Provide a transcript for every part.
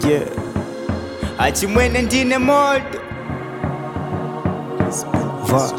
yeah achimwene ndine moto Va.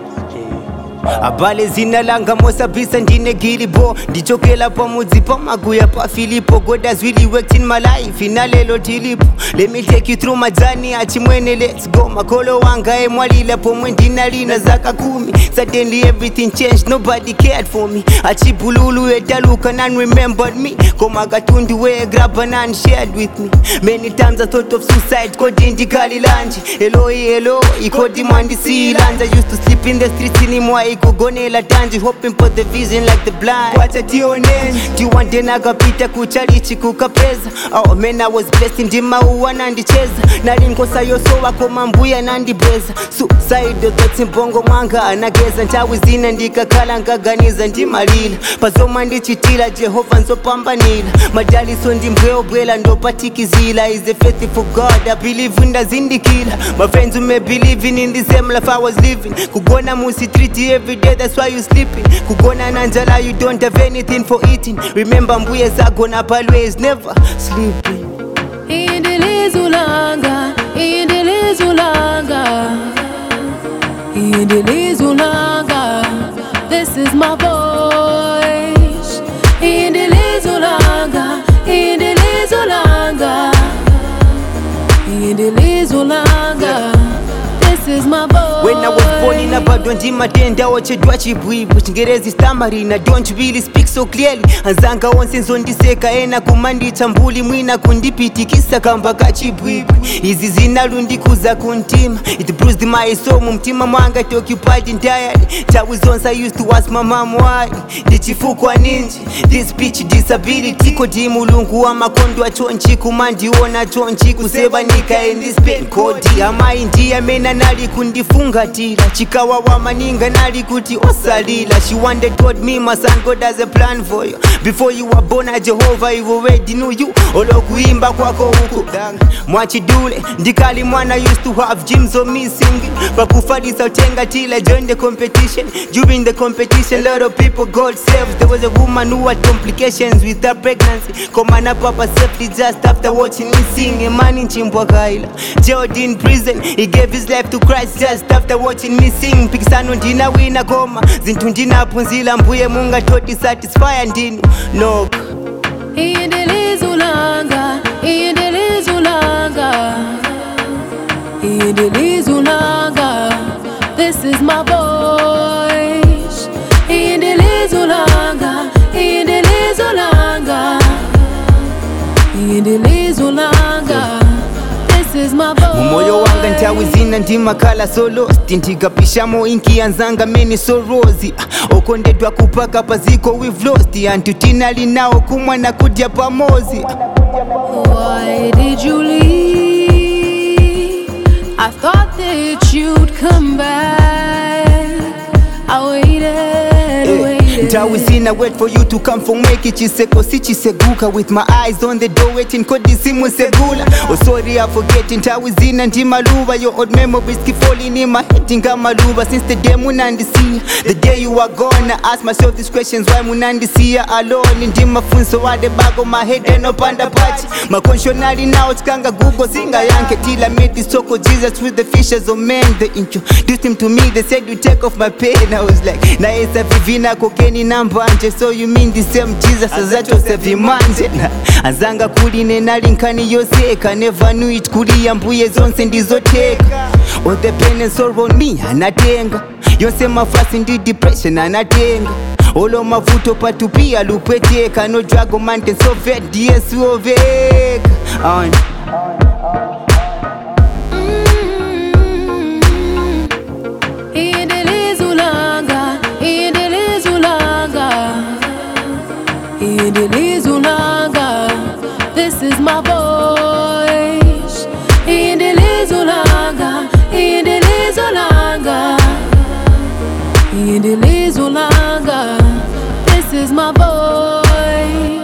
abale zina langa mosabisa ndine gilibo ndichokela pamudzi pamaguya pafilipo god has really worked in my life inalelo tilipo let me take you through my journey achimwene let's go makolo wanga emwalila pomwe ndinalina zaka kumi suddenly everything changed nobody cared for me achibululu etaluka none remembered me koma katundu wegrabba none shared with me many times i thought of suicide kodi ndikalilanji eloi eloi kodi mwandisiilanja used to sleep in the streets inimwa ikugonela tanji hoping for the vision like the blind wacha tioneni tiwande nakapita kuchalichi kukapeza oh man i was blessed ndimauwa nandicheza nalinkosa yosowa koma mbuya nandibweza suicide thoughts mbongo mwanga anageza nthawi zina ndikakhala nkaganiza ndimalila pazomwe ndichitila jehova nzopambanila madaliso ndimbweobwela ndopatikizila is a faithful god i believe ndazindikila my friends who may believing in the same life i was living kugona musi treat every day that's why you sleeping kugona nanjala you don't have anything for eating remember mbuye zagona palways never sleeping Indilizulanga, indilizulanga, indilizulanga. This is my voice. Indilizulanga, indilizulanga, indilizulanga. This is my voice. When I was born in a bado ndimatenda ochedwa chibwibwi chingerezi stamarina don't really speak so clearly anzanga onse nzondiseka ena kumanditsa mbuli mwina kundipitikisa kamba kachibwibwi izi zinalundikuza kuntima it bruised my soul mumtima mwanga it occupied entirely tawi zonse i used to ask my mom why ndichifukwa ninji this speech disability kodi mulungu wa makondo achonchi kumandiona chonchi kusebanika in this pain kodi amayi ndiye amene nali kundifungatira chikawa wa maninga nali kuti osalila she wanted god me my son god has a plan for you before you were born a jehovah you already knew you olokuimba kwako huku mwachidule ndikali mwana used to have gyms of me singing pakufalisa utenga till I joined the competition during the competition lot of people got saved there was a woman who had complications with her pregnancy komana papa safely just after watching me sing a man in chimbwakaila jailed in prison he gave his life to christ just after watching me sing mpikisano ndinawina koma zinthu ndinaphunzila mbuye mungatoti satisfya ndinu nok Indilizulanga, indilizulanga, indilizulanga. This is my voice. Indilizulanga, indilizulanga, indilizulanga. This is my voice. mumoyo wanga nthawi zina ndimakhala solosti ndikapishamo inkiyanzanga mene sorozi Ah, okondedwa kupaka paziko we've lost anthu tinali nawo kumwa na kudya pamozi Why did you leave? I thought that you'd come back. I waited, waited. nthawi zina wait for you to come for mweki chiseko sichiseguka with my eyes on the door waiting kodi simusegula oh sorry i forget nthawi zina ndimaluva your old memories keep falling in my head ngamaluva since the day munandisiya the day you are gone i ask myself these questions why munandisiya alone ndimafunso wade bako my head enopanda pachi makonshonali nawo tikanga google singayankhe till i met this soko jesus with the fishes of men they introduced him to me they said you take off my pain i was like naye savivina kokeni nambanje so you mean the same jesus azatosevimanje na azanga kuline nali nkhani yoseka never knew it kuliya mbuye zonse ndizoteka all the pain and sorrow on me anatenga yonse mafasi ndi depression anatenga olo mavuto patupia lupweteka no drago mante sovet diesuoveka on Indilizulanga, indilizulanga, indilizulanga. This is my voice. Indilizulanga, indilizulanga, indilizulanga. This is my voice.